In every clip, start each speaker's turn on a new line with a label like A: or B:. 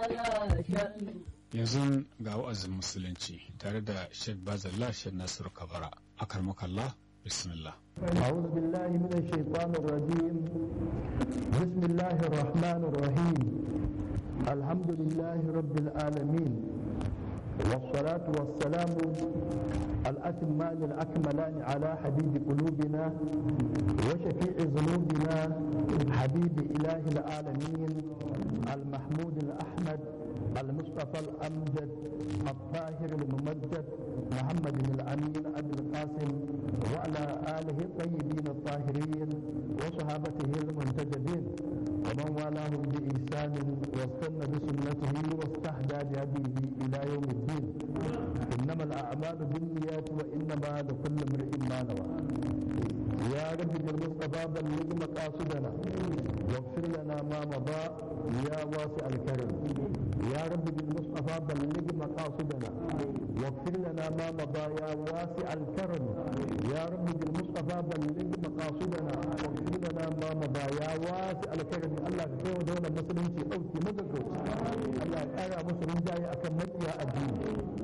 A: yanzu ga wa'azin musulunci tare da Sheikh Bazalla Sheikh Nasiru Kabara akarmakallah bismillah
B: أعوذ بالله من الشيطان الرجيم بسم الله الرحمن الرحيم الحمد لله رب العالمين والصلاة والسلام الأتمان الأكملان على حبيب قلوبنا وشفيع ذنوبنا حبيب إله العالمين المحمود الأحمد المصطفى الأمجد الطاهر الممجد محمد الأمين أبي القاسم وعلى آله الطيبين الطاهرين وصحابته المنتجبين ومن والاهم بإحسان واستنى بسنته واستهدى بهديه إلى يوم الدين إنما الأعمال بالنيات وإنما لكل امرئ ما نوى يا رب بالمصطفى بلغ مقاصدنا واغفر لنا ما مضى يا واسع الكرم يا رب بالمصطفى بلغ مقاصدنا واغفر لنا ما مضى يا واسع الكرم يا رب بالمصطفى بلغ مقاصدنا واغفر لنا ما مضى يا واسع الكرم الله كيف دولة مسلم في أوتي مدكو الله أرى مسلم جاي أكم مجيء الدين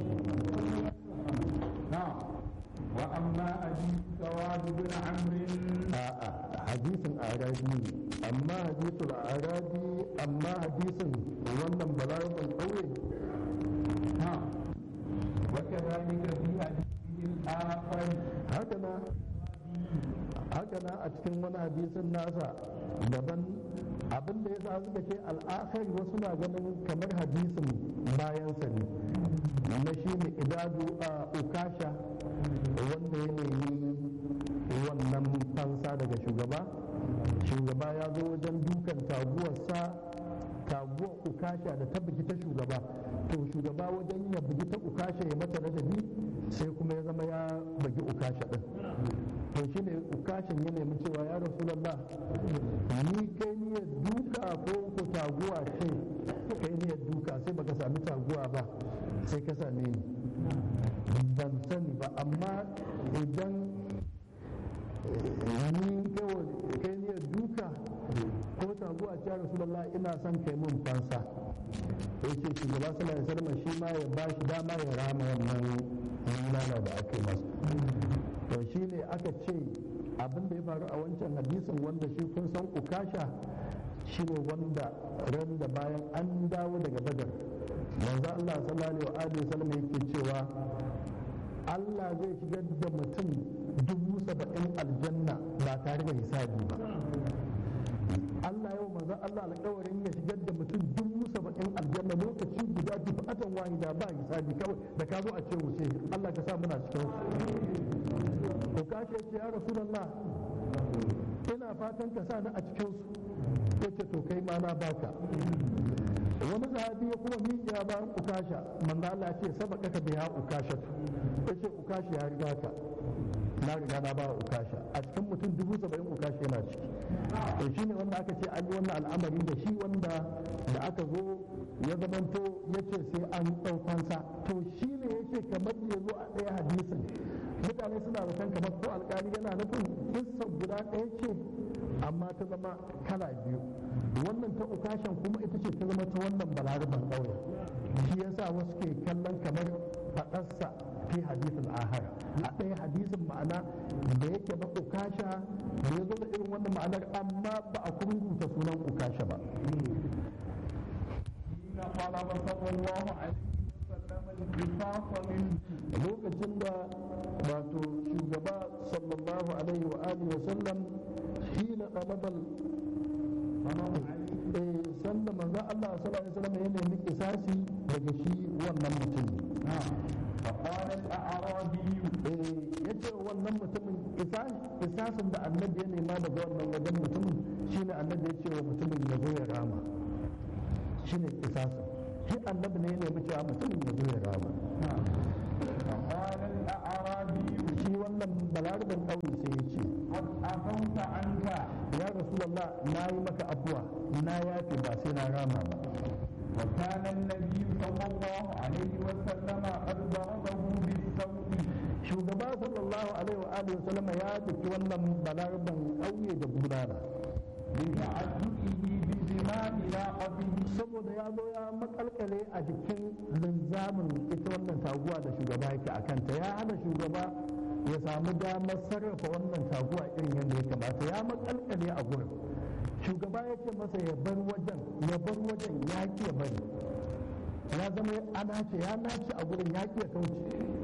C: نعم وأما أبي سواد بن عمرو
B: a'a hadisin arabi amma hadisul arabi amma hadisin wannan balarabar ƙauye
C: نعم وكذلك في حديثه الآخر
B: haka haka na a cikin wani hadisin nasa daban abin da ya sa suka ce al'akari wasu na ganin kamar hadisin bayansa ne na shi ne idadu a ukasha wanda ya nemi wannan fansa daga shugaba shugaba ya zo wajen dukan taguwarsa taguwar ukasha da ta bugi ta shugaba to shugaba wajen ya bugi ta ukasha ya mata ladabi sai kuma ya zama ya bugi ukasha din to shi ne ukashin ya nemi cewa ya rasulallah ni kai niyyar duka ko ko taguwa ce kai niyyar duka sai baka sami taguwa ba sai ka same ni ban sani ba amma idan ni kai niyyar duka ko taguwa ce ya rasulallah ina son kai mun fansa ya ce shugaba sallallahu alaihi wasallam shi ma ya ba shi dama ya rama wannan nana da aka yi masa to shi ne aka ce abin da ya faru a wancan hadisin wanda shi kun san ukasha shi ne wanda ran da bayan an dawo daga badar manzo Allah sallallahu alaihi wa sallam yake cewa Allah zai shigar da mutum dubu saba'in aljanna ba tare da hisabi ba Allah yau manzo Allah alƙawarin ya shigar da mutum dubu saba'in aljanna lokaci guda dufatan wahida ba hisabi kawai da ka zo a ce wuce Allah ka sa muna cikin su ko ka ce ya rasulullah ina fatan ka sa ni a cikin su yace to kai ma na baka wani sahabi ya kuma miƙiya bayan ukasha manzo Allah ce sabaka ka biya ukasha yace ukasha ya riga ka na riga na ba ukasha a cikin mutum dubu saba'in ukasha yana ciki to shi ne wanda aka ce an yi wannan al'amari da shi wanda da aka zo ya zamanto ya ce sai an ɗaukansa to shi ne ya ce kamar ya zo a ɗaya hadisin mutane suna zaton kamar ko alƙali yana nufin kissan guda ɗaya ce amma ta zama kala biyu wannan ta ukashan kuma ita ce ta zama ta wannan balaraban ƙauye shi yasa wasu ke kallon kamar faɗarsa fi hadisin ahar a ɗaya hadisin ma'ana da yake na ukasha da ya zo da irin wannan ma'anar amma ba a kurkuta sunan ukasha ba
C: حين طلب صلى الله عليه وسلم القصاص منه
B: lokacin da wato shugaba sallallahu alaihi wa alihi wa sallam shi na ɗalabar sanda manzo Allah sallallahu alaihi wa sallam ya nemi kisasi daga shi wannan mutum
C: فقال الأعرابي
B: ya ce wannan mutumin kisasin da annabi ya nema daga wannan wajen mutumin shine annabi ya ce wa mutumin ya zo ya rama shine kisasin shi annabi ne ya nemi cewa mutumin ya zo ya rama
C: فقال الأعرابي
B: shi wannan balarabin ƙauye sai ya ce
C: قد عفوت عنك
B: ya rasulallah na yi maka afuwa na yafe ba sai na rama ba
C: وكان النبي صلى الله عليه وسلم قد ضربه بالسوط
B: shugaba sallallahu alaihi wa alihi wa sallama ya daki wannan balarabin ƙauye da bulala
C: لتعجبه بزنا أثناء ناقته
B: saboda ya zo ya makalkale a jikin linzamin ita wannan taguwa da shugaba yake a kanta ya hana shugaba ya samu damar sarrafa wannan taguwa irin yadda ya kamata ya makalkale a gurin shugaba ya ce masa ya bar wajen ya bar wajen ya ki ya bari ya zama ana ce ya nace a gurin ya ki ya kauce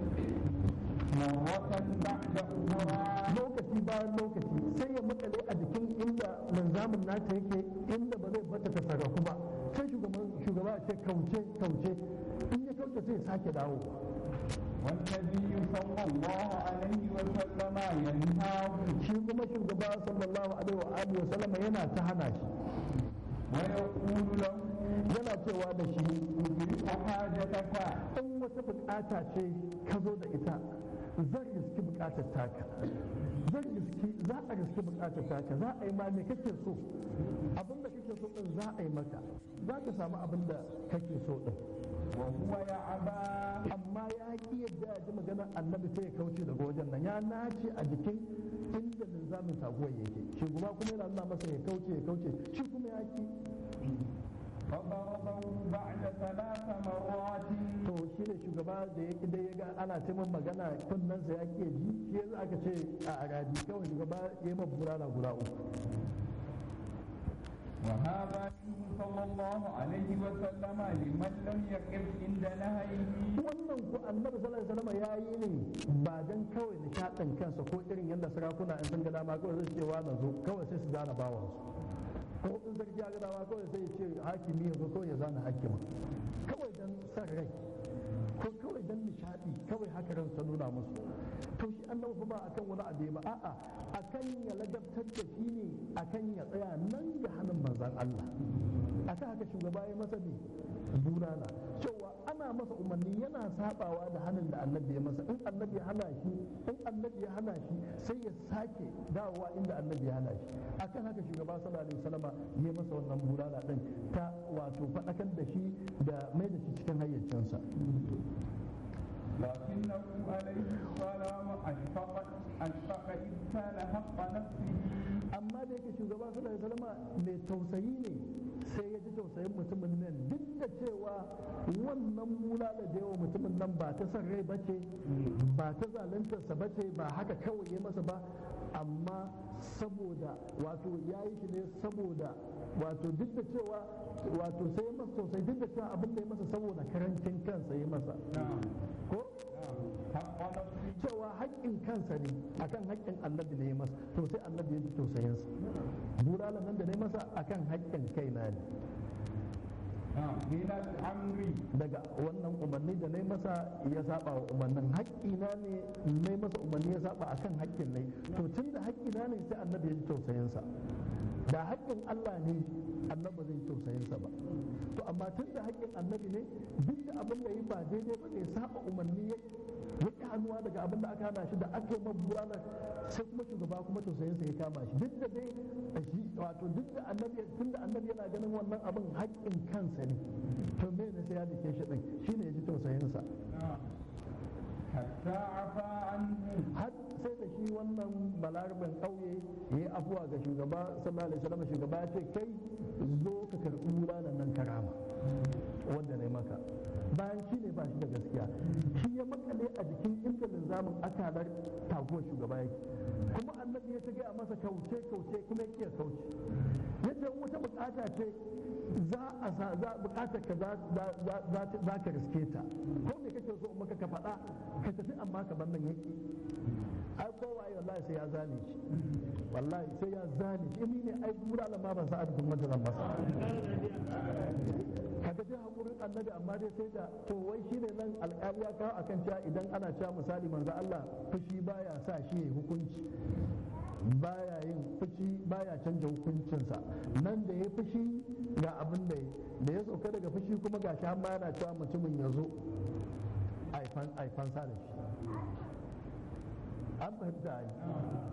C: مرة بعد أخرى
B: lokaci bayan lokaci sai ya makale a jikin inda linzamin nata yake inda ba zai bata ta sarrafu ba sai shugaban shugaba ya ce kauce kauce in ya kauce sai ya sake dawo
C: والنبي صلى الله عليه وسلم ينهاه
B: shi kuma shugaba sallallahu alaihi wa alihi wa sallama yana ta hana shi
C: ويقول له
B: yana cewa da shi
C: ادرك حاجتك
B: in wata bukata ce ka zo da ita zan riski bukatar taka zan riski za a riski bukatar taka za a yi ma me kake so abin da kake so din za a yi maka za ka samu abin da kake so din
C: وهو يعبى
B: amma ya ki yadda ya ji maganar annabi sai ya kauce daga wajen nan ya nace a jikin inda linzamin taguwar yake shugaba kuma yana nuna masa ya kauce ya kauce shi kuma ya ki
C: فضربه بعد ثلاث مرات
B: to shi ne shugaba da ya ki dai ya ga ana ta min magana kunnensa ya ke ji shi yanzu aka ce a arabi kawai shugaba ya yi mabura guda uku
C: وهذا منه صلى الله عليه وسلم لمن لم يقف عند نهيه
B: wannan ku annabi sallallahu alaihi wasallam ya yi ne ba dan kawai nishaɗin kansa ko irin yadda sarakuna in sun ga dama kawai zai cewa na zo kawai sai su zana bawansu ko in sarki ya ga dama kawai sai ya ce hakimi ya zo kawai ya zana hakima kawai dan san rai ko kawai dan nishaɗi kawai haka ran ta nuna musu to shi annabi fa ba akan wani abu ba a'a akan ya ladabtar da shi ne akan ya tsaya nan ga hannun manzon Allah akan haka shugaba ya masa ne bulala cewa ana masa umarni yana sabawa da hannun da annabi ya masa in annabi ya hana shi in annabi ya hana shi sai ya sake dawowa inda annabi ya hana shi akan haka shugaba sallallahu alaihi wasallama ya masa wannan bulala din ta wato faɗakar da shi da mai da shi cikin hayyacinsa
C: لكنه عليه السلام أشفق أشفق إذ كان حق نفسه
B: amma da yake shugaba sallallahu alaihi wasallama mai tausayi ne sai ya ji tausayin mutumin nan duk da cewa wannan bulala da yawa mutumin nan ba ta son rai bace ba ta zaluntarsa bace ba haka kawai ya masa ba amma saboda wato ya yi shi ne saboda wato duk da cewa wato sai ya masa tausayi duk da cewa abin da ya masa saboda karancin kansa ya masa ko
C: حق نفسه
B: cewa haƙƙin kansa ne akan haƙƙin annabi ne ya masa to sai annabi ya ji tausayinsa bulala nan da ne masa akan haƙƙin kaina ne
C: من الأمر
B: daga wannan umarni da ne masa ya saba wa umarnin haƙƙina ne ne masa umarni ya saba akan haƙƙin ne to tun da haƙƙina ne sai annabi ya ji tausayinsa da haƙƙin Allah ne annabi zai ji tausayinsa ba to amma tun da haƙƙin annabi ne duk da abin da yi ba daidai ba ne saba umarni ya ya ƙi hannuwa daga abin da aka hana shi da aka yi mabuwanar sai kuma shugaba kuma tausayinsa ya kama shi duk da dai shi wato duk da annabi tun da annabi yana ganin wannan abin haƙƙin kansa ne to me ne sai ya dake shi din shine ya ji tausayinsa
C: حتى عفى عنه
B: har sai da shi wannan balarabin ƙauye ya yi afuwa ga shugaba sallallahu alaihi wasallam shugaba ya ce kai zo ka karɓi wuranan nan karama wanda ne maka bayan shi ne ba shi da gaskiya shi ya makale a jikin inda linzamin akalar taguwar shugaba yake kuma annabi ya ta gaya masa kauce kauce kuma ya kiya kauce yadda wata bukata ce za a sa za bukatar ka za za za ka riske ta ko me kake so in maka ka faɗa ka tafi amma ka bar nan yake ai kowa wallahi sai ya zane shi wallahi sai ya zane shi ni ne ai dura da ma ban sa adadin wanda zan masa kaga dai hakurin annabi amma dai sai da to wai shine nan alƙali ya kawo akan cewa idan ana cewa misali manzo Allah fushi baya sa shi ya hukunci baya yin fushi baya canja hukuncinsa nan da ya fushi ga abin da ya da ya sauka daga fushi kuma ga shi ma yana cewa mutumin ya zo aifan sa da shi an fahimta ai